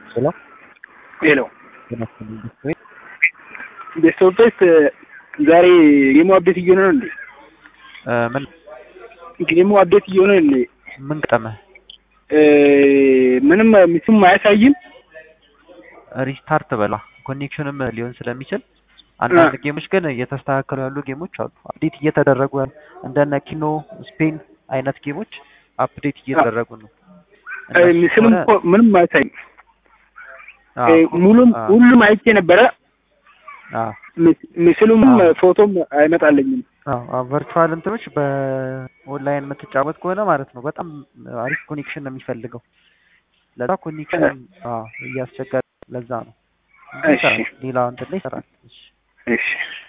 ሄሎ ሄሎ ጤናስጥልኝ ቤተሰቤ ቤተሰቦች ዛሬ ጌሙ አፕዴት እየሆነ ነው እንዴ? እ ምን ጌሙ አፕዴት እየሆነ ነው እንዴ? ምን ገጠመህ? እ ምንም ምስም አያሳይም። ሪስታርት በላ ኮኔክሽንም ሊሆን ስለሚችል አንዳንድ ጌሞች ግን እየተስተካከሉ ያሉ ጌሞች አሉ። አፕዴት እየተደረጉ ያሉ እንደነ ኪኖ ስፔን አይነት ጌሞች አፕዴት እየተደረጉ ነው። እ ምስልም እኮ ምንም አያሳይም። አዎ፣ እ ሙሉም አዎ፣ ሁሉም አይቼ ነበረ። አዎ፣ ምስ- ምስሉም አዎ። ፎቶም አይመጣልኝም። አዎ፣ አዎ፣ ቨርቹዋል እንትኖች በኦንላይን የምትጫወት ከሆነ ማለት ነው በጣም አሪፍ ኮኔክሽን ነው የሚፈልገው። ለዛ ኮኔክሽን አዎ እያስቸገረ ለዛ ነው። እንጂ እሺ። ይሰራል። ሌላ እንትን ላይ ይሰራል። እሺ። እሺ